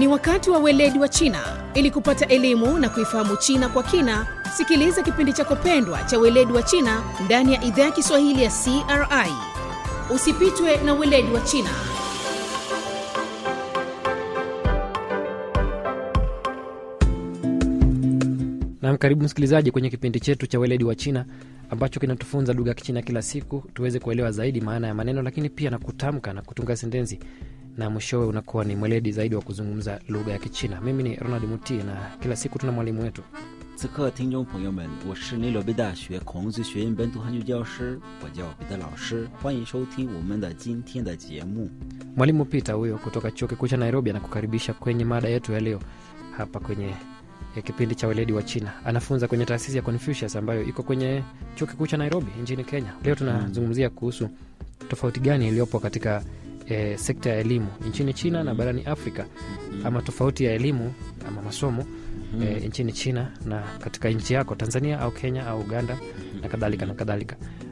Ni wakati wa weledi wa China. Ili kupata elimu na kuifahamu China kwa kina, sikiliza kipindi chako pendwa cha weledi wa China ndani ya idhaa ya Kiswahili ya CRI. Usipitwe na weledi wa China. Nam, karibu msikilizaji kwenye kipindi chetu cha weledi wa China ambacho kinatufunza lugha ya Kichina kila siku tuweze kuelewa zaidi maana ya maneno, lakini pia na kutamka na kutunga sentensi, na mwishowe unakuwa ni mweledi zaidi wa kuzungumza lugha ya Kichina. Mimi ni Ronald Muti na kila siku tuna mwalimu wetu. 此刻，听众朋友们，我是内罗毕大学孔子学院本土汉语教师，我叫彼得老师，欢迎收听我们的今天的节目。 Mwalimu Peter huyo kutoka chuo kikuu cha Nairobi anakukaribisha kwenye mada yetu ya leo hapa kwenye ya kipindi cha weledi wa China. Anafunza kwenye taasisi ya Confucius ambayo iko kwenye chuo kikuu cha Nairobi nchini Kenya. Leo tunazungumzia kuhusu tofauti gani iliyopo katika e, sekta ya elimu nchini China na barani Afrika, ama tofauti ya elimu ama masomo e, nchini China na katika nchi yako Tanzania au Kenya au Uganda na kadhalika na kadhalika.